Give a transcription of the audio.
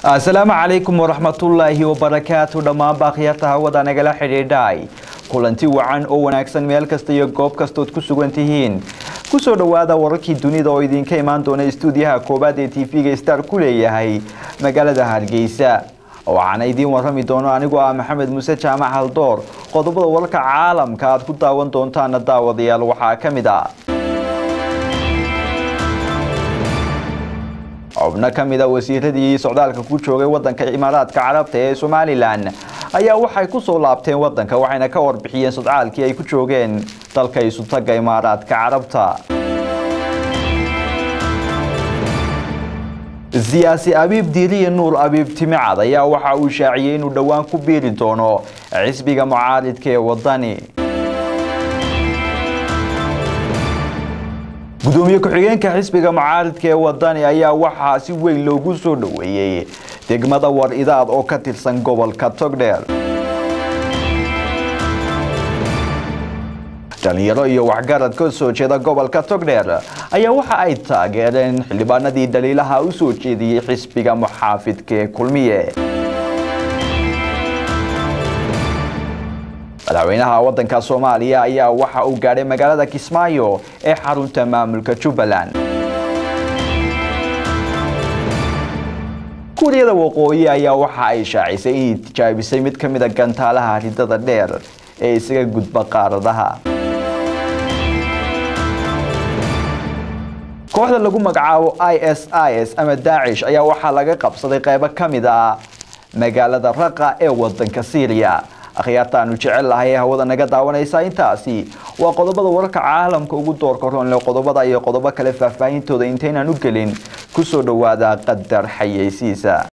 asalaamu calaykum waraxmatullaahi wabarakaatu dhammaan baakhiyaarta hawada nagala xidhiidhay kulanti wacan oo wanaagsan meel kasta iyo goob kastood ku sugan tihiin kusoo dhowaada wararkii dunida oo idinka imaan doona istuudiyaha koobaad ee tv-ga star ku leeyahay magaalada hargeysa waxaana idiin warrami doono anigoo ah maxamed muuse jaamac haldoor qodobada wararka caalamka aad ku daawan doontaana daawadayaal waxaa ka mid ah xubno ka mid a wasiiradii socdaalka ku joogay wadanka imaaraadka carabta ee somalilan ayaa waxay ku soo laabteen wadanka waxayna ka warbixiyeen socdaalkii ay ku joogeen dalka isutaga imaaraadka carabta siyaasi abiib diiriye nuur abiib timicad ayaa waxa uu shaaciyey inuu dhowaan ku biiri doono xisbiga mucaaridka ee wadani gudoomiye ku-xigeenka xisbiga mucaaridka ee wadani ayaa waxaa si weyn loogu soo dhoweeyey degmada war idaad oo ka tirsan gobolka togdheer dhalinyaro iyo waxgarad ka soo jeeda gobolka togdheer ayaa waxa ay taageereen xildhibaanadii dhaliilaha u soo jeediyey xisbiga muxaafidka ee kulmiye madaxweynaha wadanka soomaaliya ayaa waxa uu gaadhay magaalada kismaayo ee xarunta maamulka jubbaland kuuriyada waqooyi ayaa waxa ay shaacisay inay tijaabisay mid ka mida gantaalaha ridada dheer ee isaga gudba qaaradaha kooxda lagu magacaabo i s i s ama daacish ayaa waxaa laga qabsaday qaybo ka mid ah magaalada raqa ee wadanka syriya akhyaartaanu jecel lahay ee hawada naga daawanaysa intaasi waa qodobada wararka caalamka ugu doorka roonle qodobada iyo qodobo kale faahfaahintooda intaynaan u gelin kusoo dhowaada qadar xayeysiisa